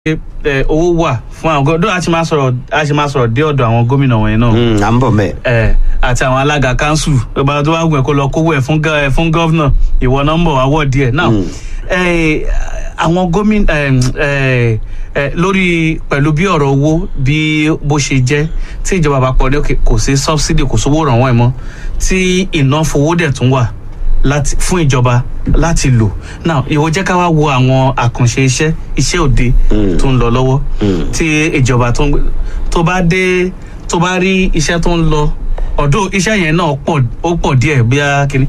ẹ, owó wà fún àwọn gómìnà a ṣe máa sọ̀rọ̀ a ṣe máa sọ̀rọ̀ dé ọ̀dọ̀ àwọn gómìnà wọ̀nyẹn náà Mm, à ń bọ̀ mẹ́. ẹ àti àwọn alága kanṣu ọba tó bá gùn ẹ kó lọ kówó ẹ fún gọ- ẹ fún gọ́vnà ìwọ nọ́mbà àwọ̀ díẹ̀ náà Mm. ẹ, àwọn gómìnà ẹ, ẹ, ẹ, lórí pẹ̀lú bí ọ̀rọ̀ owó bí bó ṣe jẹ́ tí ìjọba àpapọ̀ ní òkè kò sí subsidy kò sówó ìrànwọ́ ẹ̀ mọ́ tí iná fowó dẹ̀ tún wà láti fún ìjọba láti lò náà ìwọ jẹ́ ká wá wo àwọn àkànṣe iṣẹ́ iṣẹ́ òde Mm. tó ń lọ lọ́wọ́ Mm. tí ìjọba tó ń gbé tó bá dé tó bá rí iṣẹ́ tó ń lọ ọ̀dọ̀ iṣẹ́ yẹn náà pọ̀ ó pọ̀ díẹ̀ bí a kìíní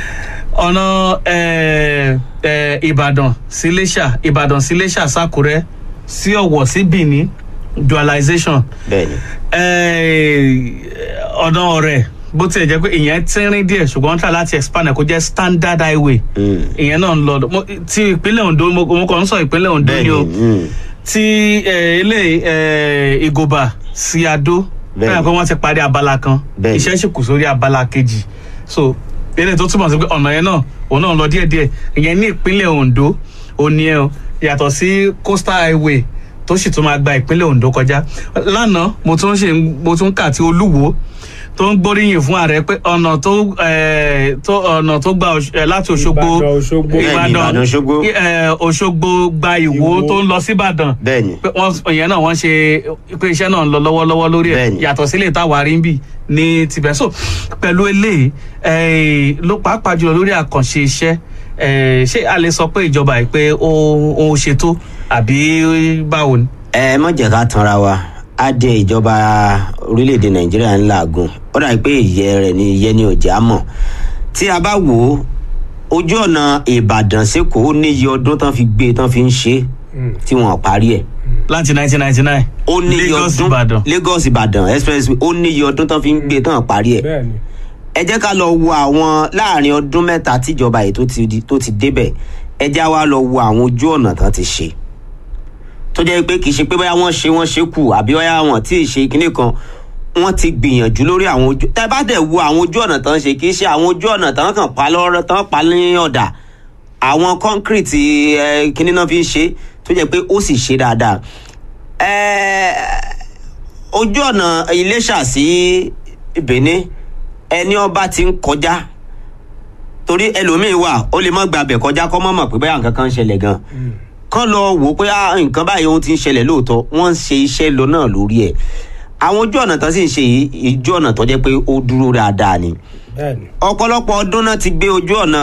ọ̀nà eh, eh, ìbàdàn sí iléṣà ìbàdàn sí iléṣà sákúrẹ́ sí ọ̀wọ̀ sí benin dualization bẹ́ẹ̀ni. eh, ọ̀nà ọ̀rẹ́ bó tilẹ̀ jẹ́ pé ìyẹn tínrín díẹ̀ ṣùgbọ́n wọ́n tà láti expand ẹ̀ kó jẹ́ standard highway Mm. ìyẹn náà ń lọ mo- ti ìpínlẹ̀ ondo mo mo kàn ń sọ ìpínlẹ̀ ondo ni o bẹ́ẹ̀ni. mm. tí eh, ilé eh, ìgòbà sí adó Bẹ́ẹ̀ni. bẹ́ẹ̀ pé wọ́n ti parí abala kan Bẹ́ẹ̀ni. iṣẹ́ sì kù sórí abala kejì so eré tó túmọ̀ sí pé ọ̀nà yẹn náà òun náà ń lọ díẹ̀díẹ̀ ìyẹn ní ìpínlẹ̀ ondo òní ẹ̀ o yàtọ̀ sí coastal highway tó sì tún máa gba ìpínlẹ̀ ondo kọjá lánàá mo tún ṣe mo tún kà tí olúwo tó ń gbóríyìn fún ààrẹ pé ọ̀nà tó eh, tó ọ̀nà tó gba Òṣ- eh, láti òṣogbo Ìbàdàn, Òṣogbo. Bẹ́ẹ̀ni, Ìbàdàn, Òṣogbo. eh, òṣogbo gba ìwó Ìwó. tó ń lọ síbàdàn bẹ́ẹ̀ni. pé wọ́n ìyẹn náà wọ́n ṣe pé iṣẹ́ náà ń lọ lọ́wọ́lọ́wọ́ lórí ẹ̀ Bẹ́ẹ̀ni. yàtọ̀ sílé táwa rí ń bì ní tibẹ̀ so pẹ̀lú eléyìí eh, ló pàápàá jùlọ lórí àkànṣe iṣẹ́ eh, ṣé a lè sọ pé ìjọba yìí pé ó ó ṣètò àbí báwo ni. ẹ má jẹ́ ká tanra wa á dé ìjọba orílẹ̀-èdè nàìjíríà ń làágùn ó dàbí pé ìyẹ́ rẹ̀ ni ìyẹ́ ni òjá mọ̀ tí a bá wò ó ojú ọ̀nà ìbàdàn sẹ́kọ̀ọ́ ó níye ọdún tán fi gbé tán fi ń ṣe é tí wọ́n parí ẹ̀ láti 1999 ó níye Lagos ọdún Ìbàdàn lagos ìbàdàn expressway ó níye ọdún tán fi ń gbé tán parí ẹ̀ bẹ́ẹ̀ni ẹ jẹ́ ká lọ wo àwọn láàrin ọdún mẹ́ta tíjọba yìí tó ti di- tó ti débẹ̀ ẹ já wa lọ wo àwọn ojú ọ̀nà tán ti ṣe tó jẹ́ pé kì í ṣe pé bóyá wọ́n ṣe wọ́n ṣe kù àbí bóyá wọn tí ì ṣe kinní kan wọ́n ti gbìyànjú lórí àwọn ojú tẹ́ bá dẹ̀ wo àwọn ojú ọ̀nà tán ṣe kì í ṣe àwọn ojú ọ̀nà tán kàn pa lọ́rọ́ tán pa ní ọ̀dà àwọn kọ́ńkírìtì ẹ kinní náà fi ń ṣe tó jẹ́ pé ó sì ṣe dáadáa ẹ ojú ọ̀nà iléṣà sí benin ẹni ọba ti ń kọjá torí ẹlòmíín wà ó lè má gbàbẹ̀ kọjá kọ́ mọ̀ mọ̀ pé báyà nǹkan kan ń ṣẹlẹ̀ gan kán lọ wò ó pé ah, nǹkan báyìí ohun ti ń ṣẹlẹ̀ lóòótọ́ wọ́n ń ṣe iṣẹ́ lọ náà lórí ẹ̀ àwọn ojú ọ̀nà tán sì ń ṣe yìí ojú ọ̀nà tó jẹ́ pé ó dúró dáadáa ni bẹ́ẹ̀ni. ọ̀pọ̀lọpọ̀ ọdún náà ti gbé ojú ọ̀nà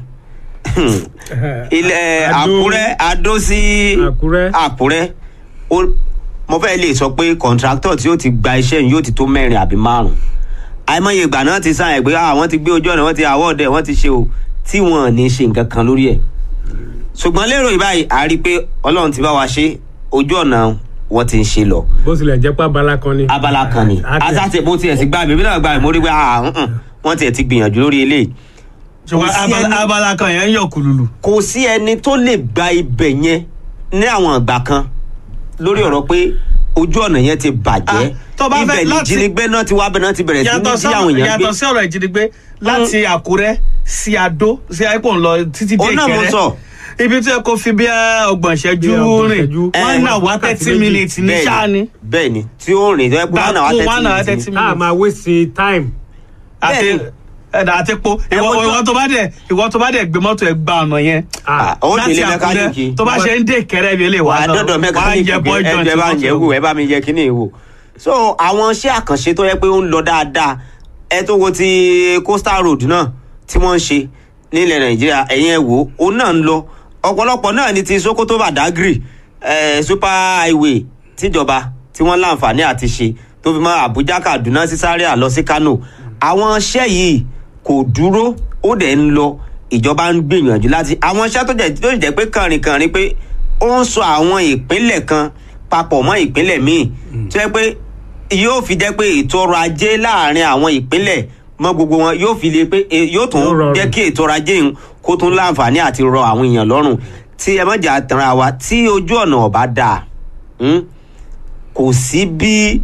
ilẹ̀ Adó- àkúrẹ́ adó sí Àkúrẹ́. àkúrẹ́ Ó- mo fẹ́ lè sọ pé kọ̀ǹtráktọ̀ tí yóò ti gba iṣẹ́ yìí yóò ti tó mẹ́rin àbí márùn-ún àìmọye ìgbà náà ti sáyẹn pé ah, wọ́n ti gbé ojú ọ̀nà wọ́n ti àwọ̀dẹ̀ wọ́n ti ṣe o tí wọ́n ò ní ṣe nǹkan kan lórí ẹ̀ ṣùgbọ́n lérò ìbáyìí a rí i pé ọlọ́run ti bá wa ṣe ojú ọ̀nà wọ́n ti ń ṣe lọ bó tilẹ̀ jẹ́ pé abala kan ni. abala kan ni A- a- asáṣe mo tiẹ̀ sí gbà mí bí náà gbà mí mo rí pé ah, mm-mm, wọ́n tiẹ̀ ti gbìyànjú lórí eléyìí ṣùgbọ́n kò sí abala, ẹni- abala kan yẹn ń yọ kùlùlù. kò sí ẹni tó lè gba ibẹ̀ yẹn ní àwọn ìgbà kan lórí ọ̀rọ̀ pé ojú ọ̀nà yẹn ti bàjẹ́ Ah, tó bá fẹ́ ibẹ̀ ni láti- jínigbé náà ti wá bẹ̀ náà ti bẹ̀rẹ̀ sí ní yàtọ̀ sí àwọn sọ́rọ̀ èèyàn gbé yàtọ̀ sí ọ̀rọ̀ ìjínigbé láti àkúrẹ́ sí adó sí àìpọ̀ ń lọ títí dé Òun náà mo ìkẹrẹ sọ. ibi tí ẹ kò fi bí ẹ ọgbọ̀n ìṣẹ́jú Bí ọgbọ̀n rìn ìṣẹ́jú. wọ́n Eh, náà wá wákàtí thirty méjì. minutes ní sáà ni bẹ́ẹ̀ ni tí ó rìn tó yẹ pé wọ́n náà wá Gbàgbó one hour tẹ́tí thirty minutes a minutes máa waste time. àti Bẹ́ẹ̀ni. ẹ̀dà àti po Ẹ ìwọ wojú- ìwọ tó bá dẹ̀ ìwọ tó bá dẹ̀ gbé mọ́tò ẹ̀ gba ọ̀nà yẹn Ah, ó láti délé Àkúrẹ́ mẹkáníìkì tó bá ṣe ń dé ìkẹrẹ mi lè wà wà á náà dọ́dọ̀ mẹkáníìkì jẹ boy ẹ joint ẹ bá ń mọ́tò. yẹ wò ẹ bá mi yẹ kíní wò so àwọn iṣẹ́ àkànṣe tó yẹ pé ó ń lọ dáadáa ẹ tó wo ti coastal road náà tí wọ́n ń ṣe nílẹ̀ nàìjíríà ẹ̀yìn ẹ̀ wò ó náà ń lọ ọ̀pọ̀lọpọ̀ náà ni ti sokoto badagry eh, super highway tíjọba tí wọ́n láǹfààní àti ṣe tó fi mọ́ àbújá kaduna sí zaria lọ sí kano àwọn iṣẹ́ yìí kò dúró ó dẹ̀ ń lọ ìjọba ń gbìyànjú láti àwọn iṣẹ́ tó jẹ́ tó jẹ́ pé kànrìnkànrin pé ó ń sọ àwọn ìpínlẹ̀ kan papọ̀ mọ́ ìpínlẹ̀ míì tó yẹ pé yóò fi jẹ́ pé ètò ọrọ̀ ajé láàrin àwọn ìpínlẹ̀ mọ́ gbogbo wọn yóò fi lè pé e- yóò tún Yóò rọrùn. jẹ́ kí ètò ọrọ̀ ajé yìí kó tún láǹfààní àti rọ àwọn èèyàn lọ́rùn tí ẹ mọ̀jà tanra wa tí ojú ọ̀nà ọ̀bá dáa hmm, kò sí bí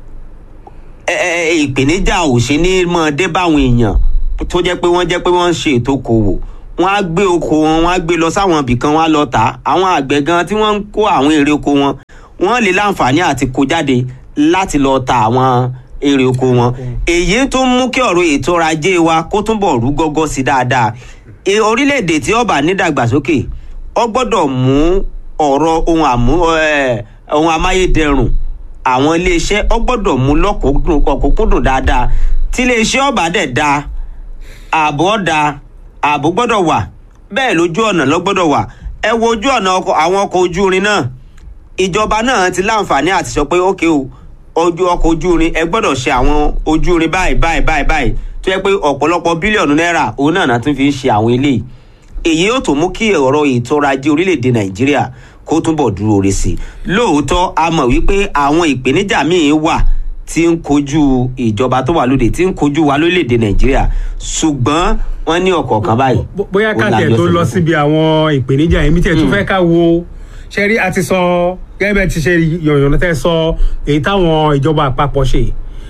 ẹ- ẹ- ẹ, ìpèníjà ò ṣe ní mọ́ dé báwọn èèyàn tó jẹ́ pé wọ́n jẹ́ pé wọ́n ń ṣe ètò okòwò wọ́n á gbé oko wọn wọ́n á gbé lọ sáwọn ibì kan wọ́n á lọ tà á àwọn àgbẹ̀ gan tí wọ́n ń kó àwọn èrè oko wọn wọ́n lè láǹfààní àti kó jáde láti lọ ta àwọn èrè oko wọn èyí tó ń mú kí ọ̀rọ̀ ètò ọrọ̀ ajé wa kó túnbọ̀ rú gọ́gọ́ sí dáadáa E- orílẹ̀-èdè tí ó bá nídàgbàsókè ó gbọ́dọ̀ mú ọ̀rọ̀ ohun àmú ẹ̀, ohun amáyédẹrùn àwọn iléeṣẹ́ ó gbọ́dọ̀ mú lọ́kùnkúndùn ọ̀kúnkúndùn dáadáa tí iléeṣẹ́ ọ̀bà dẹ̀ da ààbò ọ̀dà ààbò gbọ́dọ̀ wà bẹ́ẹ̀ lójú ọ̀nà ló gbọ́dọ̀ wà ẹ wo ojú ọ̀nà ọkọ̀ àwọn ọkọ̀ ojú irin náà ìjọba náà ti láǹfààní àti sọ pé ókè o ojú ọkọ̀ ojú irin ẹ gbọ́dọ̀ ṣe àwọn ojú irin báyìí báyìí báyìí báyìí tó yẹ pé ọ̀pọ̀lọpọ̀ bílíọ̀nù náírà òun náà náà tún fi ń ṣe àwọn eléyìí èyí yóò tó mú kí ọ̀rọ̀ ètò ọrọ̀ ajé orílẹ̀-èdè nàìjíríà kó túbọ̀ dúró re sí i lóòótọ́ a mọ̀ wípé àwọn ìpèníjà míì wà tí ń kojú ìjọba tó wà lóde tí ń kojú wa lórílẹ̀-èdè nàìjíríà ṣùgbọ́n wọ́n ní ọ̀kọ̀ọ̀kan báyìí. Bó- bóyá ó ká lájọ tẹ̀ tó sọ lọ fún. síbi àwọn ìpèníjà èmi tẹ̀ tún fẹ́ ká wo ṣẹ́rí àti sọ gẹ́gẹ́ bẹ́ẹ̀ ti ṣe yọ̀yọ̀nà tẹ́ sọ èyí táwọn ìjọba àpapọ̀ ṣe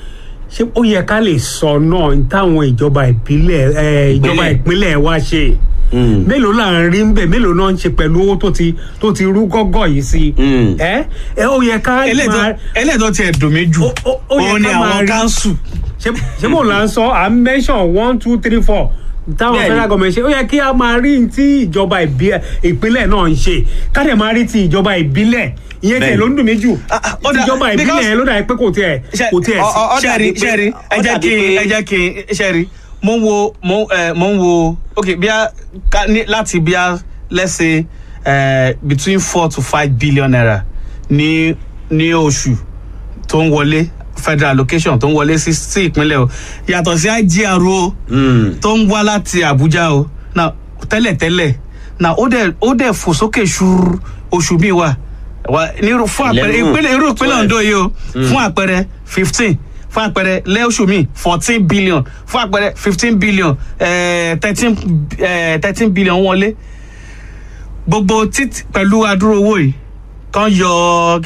ṣé ó yẹ ká lè sọ náà ní táwọn ìjọba ìbílẹ̀ ẹ, ìjọba Ìpínlẹ̀. ìpínlẹ̀ wa ṣe Mm. mélòó là ń rí ń bẹ̀ mélòó náà ń ṣe pẹ̀lú owó tó ti tó ti rú gọ́gọ́ yìí sí Mm. ẹ ẹ ó yẹ ká máa ẹlẹ́dọ̀ tiẹ̀ dùn mí jù Ó- ó- ó yẹ òun ni ká máa àwọn rí- káńsù ṣé ṣé mò ń là ń sọ à ń mention one two three four táwọn Bẹ́ẹ̀ni. federal government ṣe ó yẹ kí a máa rí tí ìjọba ìbí- ìpínlẹ̀ náà ń ṣe ká dẹ̀ máa rí ti ìjọba ìbílẹ̀ ìyẹn tiẹ̀ Bẹ́ẹ̀ni. ló ń dùn mí jù Ah, ah, ó ti dà- ìjọba ìbílẹ̀ because- yẹn ló dà pé kò tiẹ̀ kò tiẹ̀ ọ- sí. ọ- ó ṣẹ́ẹ̀rì dàbí pé- ṣẹ́ẹ̀rì ẹ ó jẹ́ dàbí kí pé- ẹ jẹ́ kí ṣẹ́ẹ̀rì mo ń wo mo ẹ mo ń wo ok bí a ká ní láti bí a let's say uh, between four to five billion naira ní ní oṣù tó ń wọlé federal allocation tó ń wọlé sí sí ìpínlẹ̀ o yàtọ̀ sí IGR o Mm. tó ń wá láti Àbújá o na tẹ́lẹ̀tẹ́lẹ̀ na ó dẹ̀ ó dẹ̀ fò sókè ṣúrú oṣù mi wà wà nírú fún àpẹẹrẹ Eleven, ìpínlẹ̀ irú ìpínlẹ̀ twelve. Ondo yìí o fún àpẹẹrẹ fifteen fún àpẹẹrẹ lẹ́ọ̀ṣù mi fourteen billion fún àpẹẹrẹ fifteen billion thirteen thirteen billion wọlé gbogbo títí pẹ̀lú adúrò owó yìí kan yọ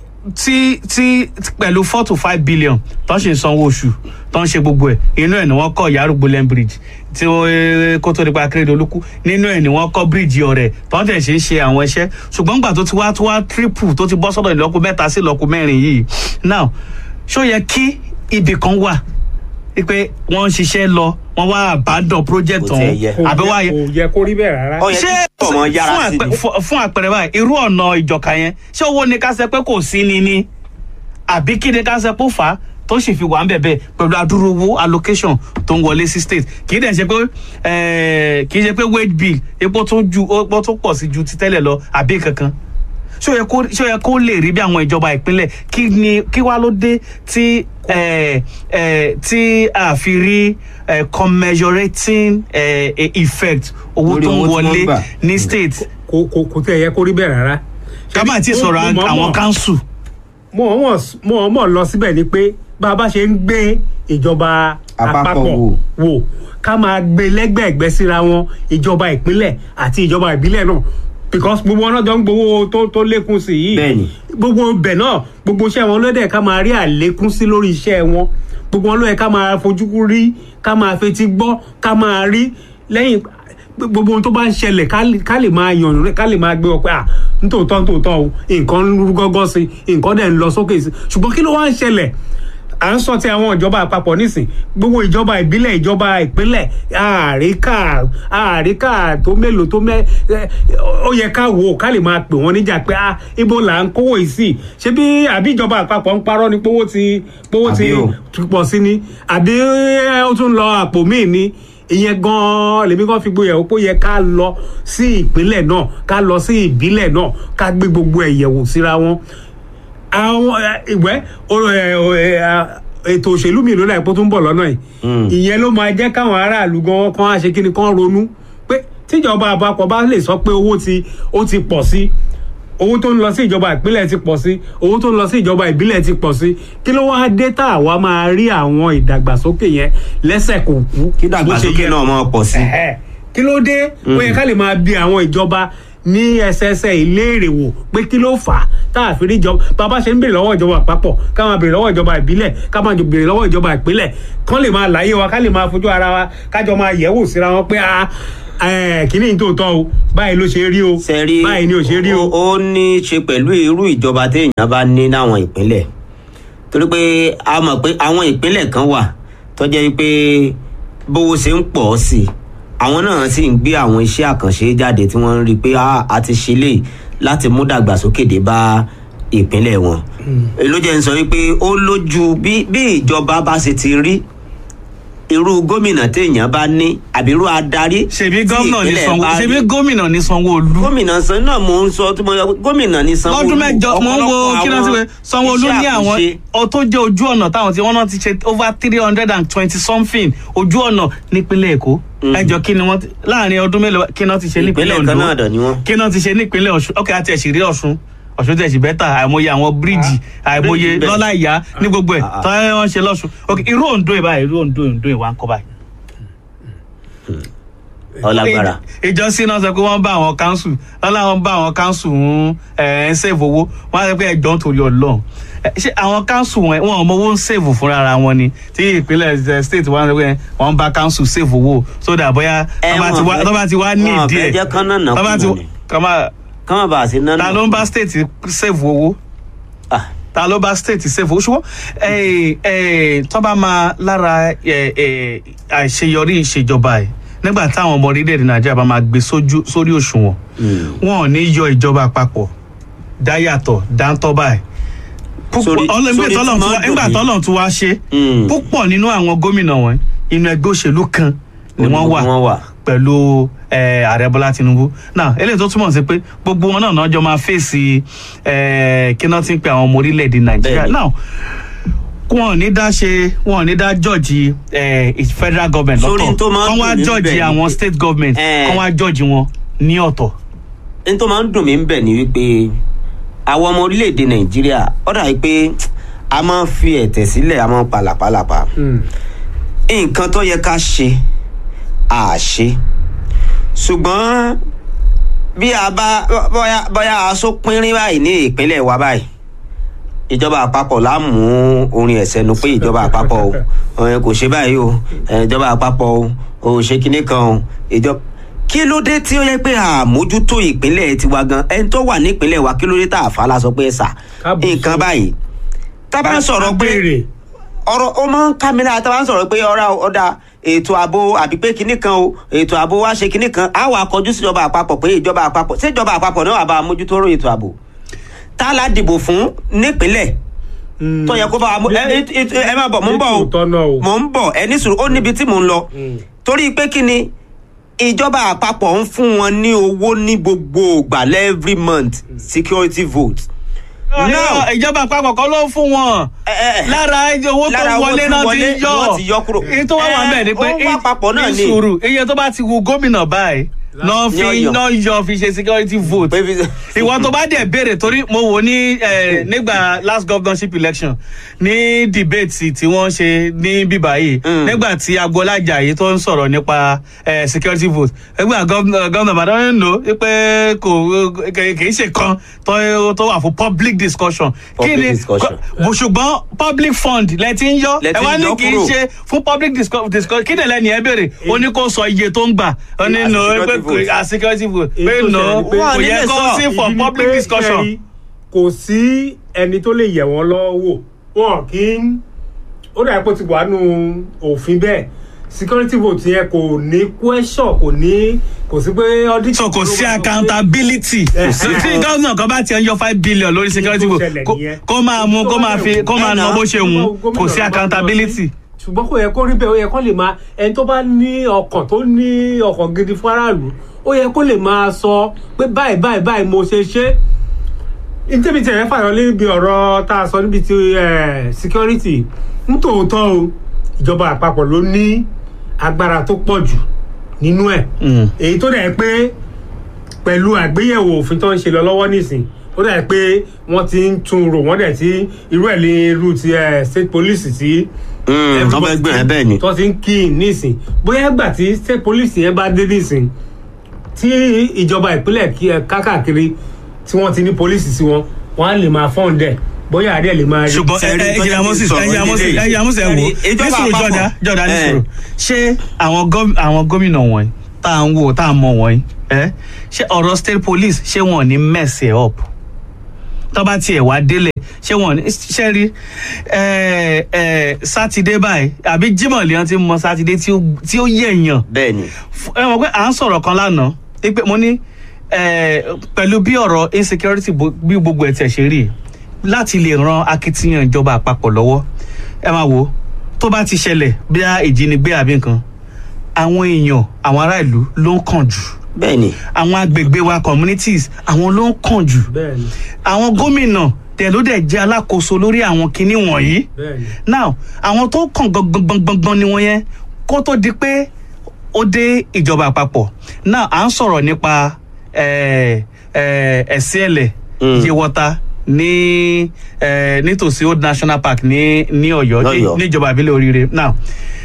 tí tí pẹ̀lú four to five billion tó ń ṣe sanwó oṣù tó ń ṣe gbogbo ẹ̀ inú ẹ̀ ni wọ́n kọ́ ìyárùgbó lẹ́n bridge tí ó eh, kó tó nípa Akérédolú kú nínú ẹ̀ ni wọ́n kọ́ bíríìjì ọ̀rẹ́ tó ń tẹ̀ ṣe ń ṣe àwọn iṣẹ́ ṣùgbọ́n gbà tó ti wá tó wá triple tó ti bọ́ sọ́dọ̀ ìlọ́kù mẹ́ta sí ìlọ́kù mẹ́rin yìí now ṣó yẹ kí ibì kan wà pé wọ́n ń ṣiṣẹ́ lọ wọ́n wá àbádọ́ project Kò tiẹ̀ ọ̀hún yẹ. kò àbí wá yẹ- kò yẹ kó rí bẹ́ẹ̀ rárá. Ó yẹ ṣé kí ọmọ yára fún sí àpẹ- ni. fún- fún àpẹẹrẹ báyìí irú ọ̀nà ìjọka yẹn ṣé owó ni ká ṣe pé kò sí ni ni àbí kí ni ká ṣe pé ó fà á tó sì fi wà ń bẹ̀bẹ̀ pẹ̀lú adúrú owó allocation tó ń wọlé sí state kì í dẹ̀ ṣe pé eh, kì í ṣe pé wage bill epo tó ju epo tó pọ̀ sí ju ti tẹ́lẹ̀ lọ àbí kankan ṣé ó yẹ kó ṣé ó yẹ kó lè rí bí àwọn ìjọba ìpínlẹ̀ kí ni kí wá ló dé tí eh, eh, tí a fi rí eh, commensurating eh, effect owó Lórí tó ń owó tí wọ́n wọlé gbà. ní state kò kò kò tẹ̀ yẹ kó rí bẹ́ẹ̀ rárá. ká má ti sọ̀rọ̀ Mo- mo- àwọn mo- council. mo mọ̀ mo mọ̀ lọ síbẹ̀ ni pé bá a bá ṣe ń gbé ìjọba Àpapọ̀ àpapọ̀ wò. wò ká máa gbé lẹ́gbẹ̀ẹ́gbẹ́ síra wọn ìjọba ìpínlẹ̀ àti ìjọba ìbílẹ̀ náà because gbogbo wọn náà jọ ń gbowó tó tó lékún sí yìí Bẹ́ẹ̀ni. gbogbo bẹ̀ náà gbogbo iṣẹ́ wọn ló dẹ̀ ká máa rí àlékún sí lórí iṣẹ́ wọn gbogbo wọn ló yẹ ká máa fojú rí ká máa fetí gbọ́ ká máa rí lẹ́yìn gbogbo ohun tó bá ń ṣẹlẹ̀ ká lè- ká lè máa yànnú rẹ̀ ká lè máa gbé ọ pé à nítòótọ́ nítòótọ́ o nǹkan ń rú gọ́gọ́ sí i nǹkan dẹ̀ ń lọ sókè sí i ṣùgbọ́n kí ló wá ń ṣẹlẹ̀ à ń sọ ti àwọn ìjọba àpapọ̀ nísìn gbogbo ìjọba ìbílẹ̀ ìjọba ìpínlẹ̀ àríkà àríkà tó mélòó tó mẹ́ ẹ, ó yẹ ká wò ó ká lè máa pè wọ́n níjà pé ah ibo là ń kówó yìí sí ṣé bí àbí ìjọba àpapọ̀ ń parọ́ ni pówó ti pówó ti Àbí o. ti pọ̀ sí ni àbí ẹ, ó tún lọ àpò míì ni ìyẹn gan-an lèmi kan fi gboyè ó pé ó yẹ ká lọ sí ìpínlẹ̀ náà ká lọ sí ìbílẹ̀ náà ká gbé gbogbo ẹ̀ yẹ̀wò síra wọn àwọn ẹ, ìwẹ́ o- ẹ, o- ẹ, a- ètò òṣèlú mi ló láìpẹ́ tó ń bọ̀ lọ́nà yìí Mm. ìyẹn ló máa jẹ́ káwọn aráàlú gan kan á ṣe kí ni kan ronú pé tíjọba àpapọ̀ bá lè sọ pé owó ti ó ti pọ̀ sí owó tó ń lọ sí ìjọba ìpínlẹ̀ ti pọ̀ sí owó tó ń lọ sí ìjọba ìbílẹ̀ ti pọ̀ sí kí ló wáá dé tá àwa máa rí àwọn ìdàgbàsókè yẹn lẹ́sẹ̀ kò kú kí bó ṣe dàgbàsókè yẹ náà máa pọ̀ sí. Ẹ̀hẹ́. kí ló dé ó yẹ ká lè máa bi àwọn ìjọba ní ẹsẹẹsẹ ìléèrè wò pé kí ló fà á tá a fi rí ìjọba bàbá ṣe ń béèrè lọ́wọ́ ìjọba àpapọ̀ ká máa béèrè lọ́wọ́ ìjọba ìbílẹ̀ ká máa jò béèrè lọ́wọ́ ìjọba ìpínlẹ̀ kán lè máa láyé wa ká lè máa fojú ara wa kájọ máa yẹ̀wò síra wọn pé a ẹ kíní tó tọ́ o báyìí ló ṣe rí o sẹ́rí báyìí ni ò ṣe rí o. ó ní í ṣe pẹ̀lú irú ìjọba téèyàn bá ní láwọn ìpínlẹ̀ torí pé a mọ̀ pé àwọn ìpínlẹ̀ kan wà tó jẹ́ pé bówó ṣe ń pọ̀ sí i àwọn náà sì ń gbé àwọn iṣẹ́ àkànṣe jáde tí wọ́n ń rí i pé "Ah, a ti ṣe lè láti mú dàgbàsókè dé bá ìpínlẹ̀ wọn ló jẹ́ ń sọ wípé ó lójú bí bí ìjọba bá ṣe ti rí irú gómìnà téèyàn bá ní àbí irú adarí ṣèbí tí gómìnà ní ìpínlẹ̀ sanwó bá rí ṣèbí gómìnà ní sanwó-olú gómìnà san náà mò ń sọ tí mo yọ gómìnà ní sanwó lọ́dún mẹ́jọ mò ń wo kí ló ti wẹ̀ sanwó-olú ní àwọn ọ tó jẹ́ ojú ọ̀nà táwọn tí wọ́n náà ti ṣe over three hundred and twenty something ojú ọ̀nà nípínlẹ̀ èkó ẹjọ́ kí ni wọ́n ti- láàrin ọdún mélòó kí náà ti ṣe nípínlẹ̀ ìpínlẹ̀ ondo kan náà dọ̀ ni wọ́n. kí náà ti ṣe nípínlẹ̀ ọ̀ṣun ọkẹ́ àti ẹ̀sìn rí ọ̀ṣun ọ̀ṣun tẹ̀sí bẹ́tà àìmọye àwọn bíríìjì àìmọye bíríìjì bẹ́ẹ̀. lọ́lá ìyá ní gbogbo ẹ̀ Ah, ah. tọ́ wọ́n ṣe lọ́ṣun ok irú ondo ìbá irú ondo ondo ìwà ń kọ́ báyìí. ọlágbára ìjọsìn náà sọ pé wọ́n bá àwọn kánsù lọ́la wọn bá àwọn kánsù ń ẹ̀ ń sèvò owó wọ́n á sọ pé ẹ̀jọ̀ ń torí ọlọ́run Ẹ, ṣé àwọn kánsù wọn wọn ò mọ owó ń sèvò fúnra ara wọn ni tí ìpínlẹ̀ ẹ̀, state wọn sọ pé wọ́n bá kánsù sèvò owó so that bóyá Ẹ, tó bá ti wọn wá- fẹ́- tó bá ti wá ní wọn ìdí fẹ́ ẹ̀ jẹ́ kán náà nà tó bá ti kùnà ni. kọ́má ká má bàa sí náà ta ló ń bá state sèvò owó Ah, ta ló bá state sèvò owó ṣùgbọ́n ẹ̀, ẹ̀, tó bá máa lára ẹ̀, ẹ̀, àṣeyọrí ìṣèjọba ẹ̀ nígbà táwọn ọmọ orílẹ̀-èdè nàìjíríà bá máa gbé sójú- sórí òṣùwọ̀n mm. wọn ò ní yọ ìjọba àpapọ̀ dáyàtọ̀ dáńtọ́ báyìí Sórí- púpọ̀ ọlọ́mọdé sórí tọ́lọ̀ tí tún wá máa ń nígbà dùn mí. tọ́lọ̀ tún wá ṣe Mm. púpọ̀ nínú àwọn gómìnà wọn inú ẹgbẹ́ òṣèlú kan ni wọ́n wà wọ́n wà. pẹ̀lú eh, ààrẹ bọ́lá tinubu náà eléyìí tó túmọ̀ sí pé gbogbo wọn náà náà jọ máa fèsì eh, kí náà ti ń pe àwọn ọmọ orílẹ̀-èdè nàìjíríà Bẹ́ẹ̀ni. náà wọn ò ní dá ṣe wọn ò ní dá jọ́ọ̀jì eh, federal government Sórí lọ́tọ̀ tó máa ń kán wá dùn mí jọ́ọ̀jì bẹ́ẹ̀ ni àwọn pé- state government Eh. kán wá jọ́ọ̀jì wọn ní ọ̀tọ̀ n tó máa ń dùn mí ń bẹ̀ ni wípé àwọn ọmọ orílẹ̀-èdè nàìjíríà ó dà pé a máa ń fi ẹ̀tẹ̀ sílẹ̀ a máa ń palàpalàpà Mm. nǹkan tó yẹ ká ṣe à ṣe ṣùgbọ́n bí a bá bóyá bóyá aṣọ pínrín báyìí ní ìpínlẹ̀ wa báyìí ìjọba àpapọ̀ la mú orin ẹ̀sẹ̀ nu pé ìjọba àpapọ̀ o ọ̀hún kò ṣe báyìí o ẹ̀, ìjọba àpapọ̀ o ò ṣe kinní kan o ìjọba kí ló dé tí ó yẹ pé àmójútó ìpínlẹ̀ tiwa gan ẹni tó wà nípínlẹ̀ wa kí ló dé tá a fa la sọ pé ẹ sà Kábùsù. nǹkan báyìí tá a bá ń sọ̀rọ̀ pé Béèrè. ọ̀rọ̀ ó máa ń ká mi lára tá a bá ń sọ̀rọ̀ pé ọ̀rá ọ̀dà ètò ààbò àbí pé kinní kan o ètò ààbò wa ṣe kinní kan á wà kọjú sí ìjọba àpapọ̀ pé ìjọba àpapọ̀ ṣé ìjọba àpapọ̀ náà wà bá a mójútó ọ̀rọ̀ ètò ààbò tá a la dìbò fún nípínlẹ̀ Mm. tó yẹ kó bá wa mú ẹ ẹ ẹ- ẹ má bọ̀ mò ń bọ̀ o Nítòótọ́ náà o. mò ń bọ̀ ẹ ní sùúrù ó níbi tí mò ń lọ Mm. torí pé kí ni ìjọba àpapọ̀ ń fún wọn ní owó ní gbogbo ìgbà every month security vote. Now- ìjọba àpapọ̀ kan ló ń fún wọn Ẹ, ẹ, ẹ. lára owó tó Lára owó wọlé tí náà wọlé ti yọ wọ́n ti yọ kúrò. èyí tó wá wà bẹ́ẹ̀ ni pé Ẹ, ó wá papọ̀ náà ní ni. sùúrù iye tó bá ti wu gómìnà báyìí náà fi Ní ọ̀yọ́. náà yọ fi ṣe security vote Pé fi- ìwọ tó bá dẹ̀ béèrè torí mo wò ní eh, nígbà last governorship election ní debate tí wọ́n ṣe ní bíbá yìí Mm. nígbà tí agboola ajayi tó ń sọ̀rọ̀ nípa eh, security vote ẹgbẹ́ gómìnà bàdàn ń lò ó pé kò kì í ṣe kan tó tó wà fún public discussion Public discussion. bó ṣùgbọ́n public fund lẹ ti ń yọ Lẹ ẹ ti wá ń ní yọ kì í kúrò. ṣe fún public discu- discussion kí nìlẹ̀ ni ẹ béèrè ó ní kó sọ iye tó ń gbà ó ní As no security pé vote. as security vote Èyí pé tó no ṣẹlẹ̀ ni pé- kò Wọ́n yẹ nílé kó sọ. sí for Ìdí ni public pé, discussion. Jerry, kò sí ẹni tó lè yẹ̀ wọ́n lọ́wọ́ wọn kì í ó dàbí pé ó ti wà nù òfin bẹ́ẹ̀ security vote yẹn kò ní question kò ní kò sí pé audit. so kò sí accountability Eh, tí tí gómìnà kan bá ti ń yọ five billion lórí security tó vote ṣẹlẹ̀ kó- nìyẹn. kó máa mú kó máa fi kó máa Ẹ ná nà. bó ṣe wù ú kò sí accountability. ṣùgbọ́n kò yẹ kó rí bẹ́ẹ̀ ó yẹ kó lè máa ẹni tó bá ní ọkàn tó ní ọkàn gidi fún aráàlú ó yẹ kó lè máa sọ pé báyìí báyìí báyìí mo ṣe ṣe ntẹ́bi tí ẹ̀rẹ́ fàyọ níbi ọ̀rọ̀ tá a sọ níbi ti eh, security nítòótọ́ o ìjọba àpapọ̀ ló ní agbára tó pọ̀ jù nínú ẹ̀ Mm. èyí tó dẹ̀ pé pẹ̀lú àgbéyẹ̀wò òfin tó ń ṣe lọ lọ́wọ́ nísìn ó dẹ̀ pé wọ́n ti ń tún rò wọ́n dẹ̀ ti irú ẹ̀ ní irú ti eh, state police ti Mm, wọ́n fẹ́ gbìyànjú bẹ́ẹ̀ ni. tó ti ń kí in nísìn bóyá ìgbà tí state police yẹn bá dé nísìn tí ìjọba ìpínlẹ̀ kí ẹ kákàkiri tí wọ́n ti ní police sí wọn wọ́n á lè máa fọ́n dẹ̀ bóyá àdé lè máa rí. ṣùgbọ́n ẹ Sẹ́rí ẹ tó ẹ̀yà jẹ́ moses kí n sọ̀rọ̀ ẹ̀yà moses nílé yìí. ẹ̀yà moses ẹ̀ wò Sẹ́rí, ní ìjọba sùúrù àpapọ̀. jọ̀dá jọ̀dá ní Eh. sùúrù ṣé àwọn gọ́m- àwọn gómìnà wọ̀nyí tá à ń wò tá à ń mọ̀ wọ̀nyí ẹ́ ṣé ọ̀rọ̀ state police ṣé wọn ò ní mess ẹ̀ up tó bá tiẹ̀ wá délẹ̀ ṣé wọn ò ní ṣe rí ẹ ẹ sátidé báyìí àbí Jímọ̀ lèèyàn ti mọ sátidé tí ó tí ó yẹ̀yàn bẹ́ẹ̀ ni F- ẹ mọ̀ pé à ń sọ̀rọ̀ kan lánàá pé mo ní eh, pẹ̀lú bí ọ̀rọ̀ insecurity bo- bí gbogbo ẹ̀ tẹ̀ ṣe rí láti lè ran akitiyan ìjọba àpapọ̀ lọ́wọ́ ẹ máa wò ó tó bá ti ṣẹlẹ̀ bí a ìjínigbé àbí nǹkan àwọn èèyàn àwọn ará ìlú ló ń kàn jù bẹ́ẹ̀ ni àwọn agbègbè wa communities àwọn ló ń kàn jù bẹ́ẹ̀ ni àwọn gómìnà tẹ̀ ló dẹ̀ jẹ́ alákòóso lórí àwọn kinní wọ̀nyí bẹ́ẹ̀ ni now àwọn tó kàn gbọngbọngbọngbọn ni wọn yẹn kó tó di pé ó dé ìjọba àpapọ̀ now à ń sọ̀rọ̀ nípa eh, eh, ẹ̀sìẹ̀lẹ̀ Mm. yewọta ní eh, nítòsí old national park ní ní Ọ̀yọ́ ní- Lọ́yọ̀ọ́. níjọba ìbílẹ̀ oríire now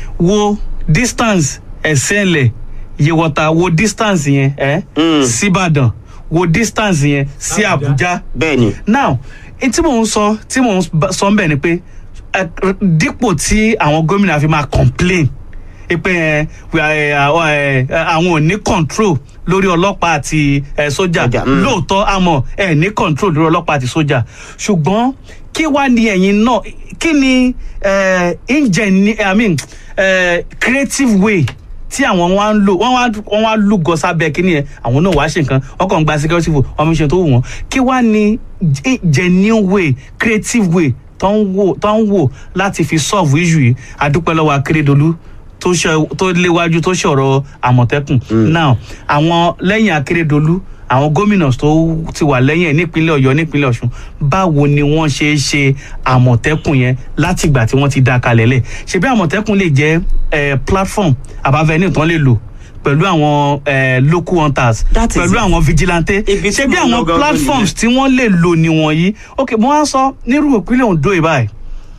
wo distance ẹ̀sìẹ̀lẹ̀ yewọta wo distance yẹn eh, Mm. síbàdàn wo distance yẹn sí Àbújá. Àbújá bẹ́ẹ̀ ni now n tí mò ń sọ tí mò ń bá- sọ ń bẹ̀ ni pé ẹ, dípò tí àwọn gómìnà fi máa complain pé ẹ, we are, ẹ, àwọn ẹ, ẹ, àwọn ò ní control lórí ọlọ́pàá àti ẹ, sójà Sójà, mm. lóòótọ́ àmọ́ ẹ ní control lórí ọlọ́pàá àti sójà ṣùgbọ́n kí wá ní ẹ̀yin náà kí ni ẹ, ingeni i mean ẹ, creative way tí àwọn wá ń lò wọ́n wá wọ́n wá lúgọ sábẹ́ kínní yẹn àwọn náà wàá ṣe nǹkan wọ́n kàn ń gba security vote wọ́n fi ṣe tó wù wọ́n kí wá ní ge- genuine way creative way tó ń wò tó ń wò láti fi solve issue yìí àdúpẹ́ lọ́wọ́ akérèdọ́lù tó ṣe tó léwájú tó ṣọ̀rọ̀ àmọ̀tẹ́kùn now àwọn lẹ́yìn akérèdọ́lù àwọn gómìnà tó ti wà lẹ́yìn ẹ̀ nípínlẹ̀ ọ̀yọ́ nípínlẹ̀ ọ̀ṣun báwo ni wọ́n ṣe é ṣe àmọ̀tẹ́kùn yẹn látìgbà tí wọ́n ti dá a kalẹ̀ lẹ̀ ṣebí àmọ̀tẹ́kùn lè jẹ́ eh, platform àbáfẹ́ni tán lè lò pẹ̀lú àwọn eh, local hunters That is pẹ̀lú it. àwọn vigilante Ibi tí ṣebí mo ń lọ àwọn gangan platforms tí wọ́n lè lò nìwọ̀nyí ok mo wá sọ nírú ìpínlẹ̀ ondo ìbáyìí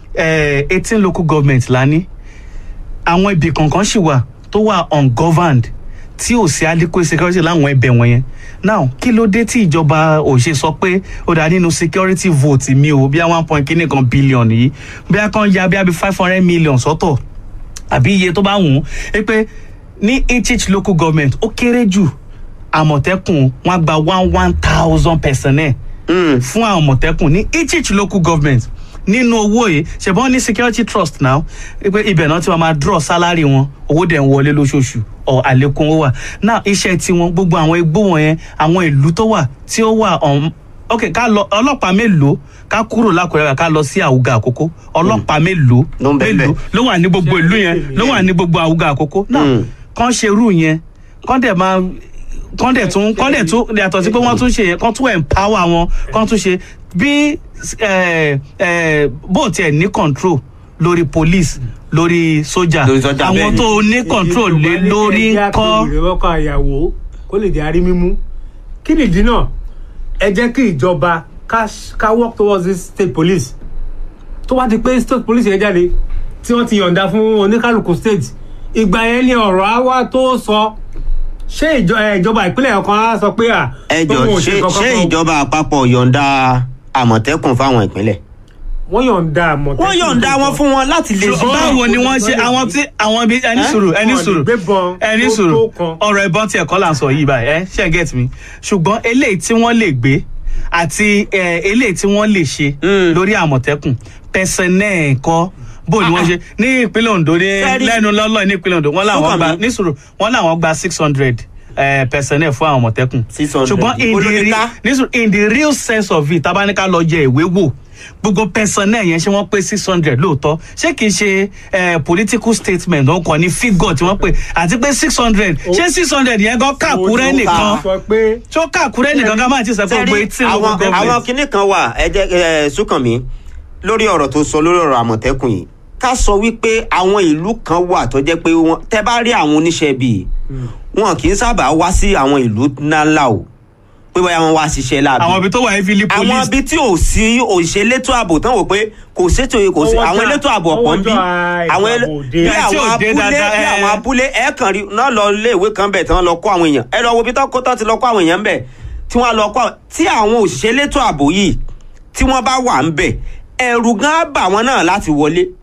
eighteen local government la ní àwọn ibì kankan sì wà tó wà ungoverned tí ò sí adequate security láwọn ẹbẹ wọn yẹn now kí ló dé tí ìjọba ò ṣe sọ pé ó dá nínú security vote mi o bí i one point kíní kan billion yìí bí i kan ya bí i five hundred million sọ́tọ̀ àbí iye tó bá wù ú ẹ pé ní each each local government ó kéré jù àmọ̀tẹ́kùn wọn gba one one thousand personnel Mm. fún àwọn àmọ̀tẹ́kùn ní each each local government nínú owó yìí ṣùgbọ́n ní security trust now pé ibẹ̀ náà ti máa máa draw salary wọn owó dẹ̀ ń wọlé lóṣooṣù ọ̀ àlékún owó wà now iṣẹ́ tiwọn gbogbo àwọn igbó wọn yẹn àwọn ìlú tó wà tí ó wà ọ̀hún ok ká lọ ọlọ́pàá mélòó ká kúrò lákùrẹ́ ká lọ sí àwùgà àkókò ọlọ́pàá mélòó Ló ń bẹ mélòó ńbẹ̀. ló wà ní gbogbo ìlú yẹn ló wà ní gbogbo àwùgà àkókò náà Mm. kán ṣe irú yẹn kán dẹ̀ máa kán dẹ̀ tún kán dẹ̀ tún yàtọ̀ sí pé wọ́n tún ṣe yẹn kán tún empower wọn kán tún ṣe bí eh, eh, bó tiẹ̀ ní control lórí police lórí sójà Lórí sójà, bẹ́ẹ̀ àwọn ni. tó ní control lé lórí ń kọ́ ìrẹ́wọ́kọ̀ àyàwó kó lè di arí mímú kí nìdí náà ẹ jẹ́ kí ìjọba ká ká work towards this state police tó wá di pé state police yẹn jáde tí wọ́n ti yọ̀ǹda fún oníkálukú state ìgbà yẹn ni ọ̀rọ̀ á wá tó sọ ṣé ìjọ- ẹ, ìjọba ìpínlẹ̀ kan á sọ pé à ẹ jọ tóun ò ṣé kankan ṣé fún- ìjọba àpapọ̀ yọ̀ǹda àmọ̀tẹ́kùn fáwọn ìpínlẹ̀. wọ́n yọ̀ǹda àmọ̀tẹ́kùn wọ́n yọ̀ǹda wọn fún wọn láti lè So, báwo ni wọ́n ṣe àwọn tí àwọn ibi ẹni Eh? sùúrù ẹni Wọn ò lè sùúrù gbébọn ẹni tó sùúrù tó kan. ọ̀rọ̀ ìbọn tí ẹ̀kọ́ là ń sọ yìí báyìí ẹ ṣe get me ṣùgbọ́n eléyìí tí wọ́n lè gbé àti eh, eléyìí tí wọ́n lè ṣe Mm. lórí àmọ̀tẹ́kùn pẹ̀sẹ̀nẹ́ ẹ̀kọ́ bó ni wọ́n ṣe ní ìpínlẹ̀ Ondo ní Sẹ́rí- lẹ́nu lọ́lọ́ ní ìpínlẹ̀ Ondo wọ́n làwọn Sọ́kàn gba mi. ní sùúrù wọ́n làwọn gba six hundred pẹ̀sẹ̀nẹ́ fún àwọn àmọ̀tẹ́kùn 600. ṣùgbọ́n in the Olórí re- ká. ní sùúrù in the real sense of it tabaníkà lọ jẹ ìwé wò gbogbo personnel yẹn ṣé wọ́n pé six hundred lóòótọ́ ṣé kìí ṣe eh, political statement wọn kàn ní figure tí wọ́n pè àti pé six hundred ṣé six hundred yẹn gan kàkúrẹ́ Ojú nìkan ká. sọ pé tó kàkúrẹ́ nìkan ká máa ti sọ pé gbogbo Sẹ́rí, etí àwọn local àwọn government. kinní kan wà ẹ jẹ́ ẹ Súnkànmí lórí ọ̀rọ̀ tó sọ lórí ọ̀rọ̀ àmọ̀tẹ́kùn yìí ká sọ wípé àwọn ìlú kan wà tó jẹ́ pé wọ́n tẹ́ bá rí àwọn oníṣẹ́ bíi wọn kì í sábà wá sí àwọn ìlú ńláńlá o pé bóyá wọn wá ṣiṣẹ́ láàbí àwọn ibi tó wà heavily àwọn police ibi tí ò sí òṣèlétò ààbò tán wò pé kò sétò kò sí Ọwọ́jà- àwọn elétò ààbò ọ̀pọ̀ ń bí ọwọ́jà àwọn ele- ààbò dé. bí Bí tí àwọn ò dé abúlé dáadáa, bí ẹ. àwọn abúlé ẹ kàn rí náà lọ ilé ìwé kan bẹ̀ tí wọ́n lọ kó àwọn èèyàn ẹ lọ wo ibi tó kó tó ti lọ kó àwọn èèyàn bẹ̀ tí wọ́n lọ kó àwọn tí àwọn òṣìṣẹ́ elétò ààbò yìí tí wọ́n bá wà ń bẹ̀ ẹ̀rù gan á bà wọ́n náà láti wọlé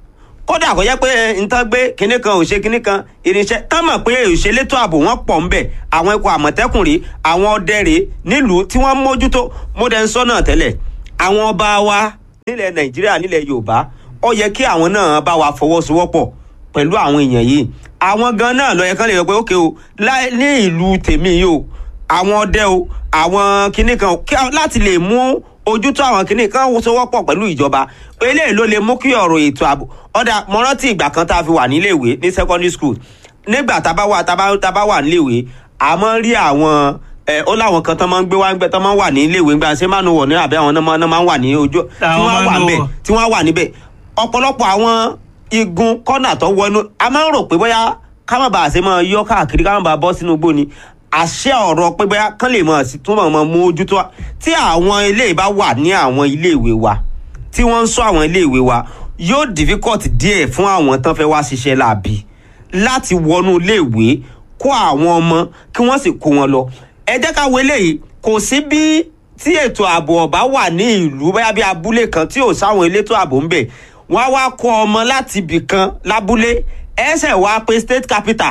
kódà kó jẹ́ pé nǹkan gbé kinní kan ò ṣe kinní kan irinṣẹ́ tán mọ̀ pé òṣèlétò ààbò wọn pọ̀ ńbẹ̀ àwọn ikọ̀ àmọ̀tẹ́kùn rèé àwọn ọdẹ rèé nílùú tí wọ́n mójútó mo dẹ̀ ń sọ náà tẹ́lẹ̀ àwọn ọba wa nílẹ̀ nàìjíríà nílẹ̀ yorùbá ó yẹ kí àwọn náà bá wa fọwọ́sowọ́pọ̀ pẹ̀lú àwọn èèyàn yìí àwọn gan náà ló yẹ kán lè sọ pé ókè o lá- ní ìlú tèmi yìí o àwọn ọdẹ o àwọn kinní kan o, kí a- láti lè mú ojútó àwọn kinní kan sowọ́pọ̀ pẹ̀lú ìjọba eléyìí ló lè mú kí ọ̀rọ̀ ètò ààbò ọ̀dà mo rántí ìgbà kan tá a fi wà níléèwé ní secondary school nígbà tá a bá wà tá a bá tá a bá wà níléèwé a máa ń rí àwọn ẹ ó láwọn kan tán máa ń gbé wá ń gbẹ tán máa ń wà ní iléèwé ńgbà ṣé máa ń wọ̀ ní àbí àwọn náà máa náà máa ń wà ní ojú tí Àwọn wọ́n wà máa ń níbẹ̀ wọ̀. tí wọ́n wà níbẹ̀ ọ̀pọ̀lọpọ̀ àwọn igun kọ́nà tó wọnú a máa ń rò pé bóyá ká má bàa ṣe máa yọ káàkiri ká má bàa bọ́ sínú igbó ni àṣẹ ọ̀rọ̀ pé bóyá kán lè máa sì túnbọ̀ máa mú ojú tó tí àwọn ilé bá wà ní àwọn iléèwé wa tí wọ́n ń sọ àwọn iléèwé wa yóò difficult díẹ̀ fún àwọn tán fẹ́ wá ṣiṣẹ́ láàbì láti wọnú iléèwé kó àwọn ọmọ kí wọ́n sì kó wọn lọ ẹ jẹ́ ká wo eléyìí kò sí bí tí ètò ààbò ọ̀bá wà ní ìlú bóyá bí abúlé kan tí ò sáwọn elétò ààbò ń bẹ̀ wọ́n á wá kó ọmọ láti ibì kan lábúlé ẹsẹ̀ wá pé state capital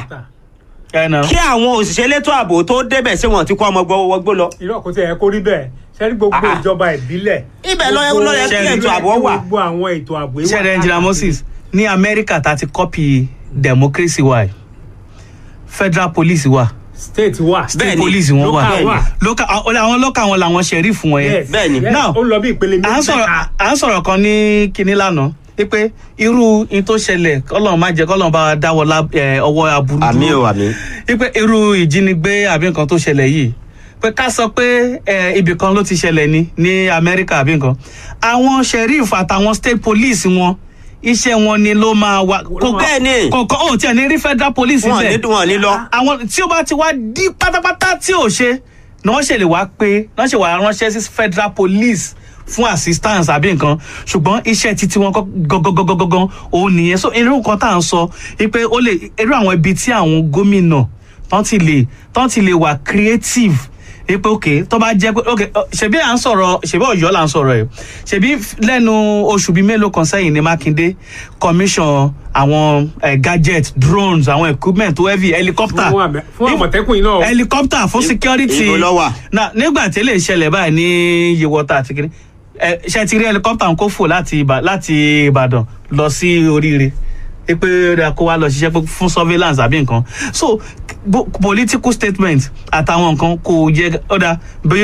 ẹ nà kí àwọn òṣìṣẹ́ elétò ààbò tó débẹ̀ ṣé wọ́n ti kó ọmọ gbọ́wọ́gbó lọ. irọ́ kò tí ẹ kó rí bẹ́ẹ̀ sẹ́ni gbogbo Ah. ìjọba ìbílẹ̀. Ibẹ̀ ló yẹ- gbogbo- ló yẹ kí ètò ààbò wà. gbogbo àwọn ètò ààbò wà ṣẹ̀rẹ̀ engineer moses ní amẹ́ríkà tá a ti kọ́pì democracy wa yìí federal police wa state wà. state Bẹ́ẹ̀ni, police wọn wà local wà. local àwọn àwọn local wọn làwọn sheriff wọn yẹn Yes, Bẹ́ẹ̀ni. yes, Now, ó ń lọ bí ìpele à ń sọ̀rọ̀ mẹ́ta. à ń sọ̀rọ̀ kan ní kinní lánàá wípé irú in tó ṣẹlẹ̀ kọ́lọ́n má jẹ́ kọ́lọ́n bá wa dáwọ́ lá- eh, ọwọ́ aburú àmì dúró o àmì. wípé irú ìjínigbé àbí nǹkan tó ṣẹlẹ̀ yìí pé ká sọ pé eh, ibì kan ló ti ṣẹlẹ̀ ní ní amẹ́ríkà àbí nǹkan àwọn sheriff àtàwọn state police wọn iṣẹ́ wọn ni ló máa wà kò Bẹ́ẹ̀ ni. kò kò ó tiẹ̀ ní rí federal police wọn ní bẹ́ẹ̀ wọn ní lọ. àwọn tí ó bá ti wá dí pátápátá tí ò ṣe ni wọ́n ṣe lè wá pé wọ́n ṣe wà ránṣẹ́ sí federal police fún assistance àbí nǹkan ṣùgbọ́n iṣẹ́ títí wọn gangan òun nìyẹn so irú nǹkan tá à ń sọ wípé ó lè irú àwọn ibi tí àwọn gómìnà tán ti lè tán ti lè wà creative wípé ok tó bá jẹ́ pé ok ọ, ṣebí à ń sọ̀rọ̀ ṣebí ọ̀yọ́ là ń sọ̀rọ̀ ẹ̀ ṣebí f- lẹ́nu oṣù bíi mélòó kan sẹ́yìn ní mákindé commission àwọn eh, gadget drones àwọn equipment tó heavy helicopter Fún àmẹ- fún àmọ̀tẹ́kùn yìí náà o. helicopter fún security ibo ló wà? na nígbà tí lè ṣẹlẹ̀ báyìí ní yewọta àti kiri ẹ ṣe ti rí helicopter kó fò láti Ìbà- láti ìbàdàn lọ sí oríire pé ó dáa kó wá lọ ṣiṣẹ́ pé fún surveillance àbí nǹkan so bo- political statement àtàwọn nǹkan kò yẹ ó dáa bí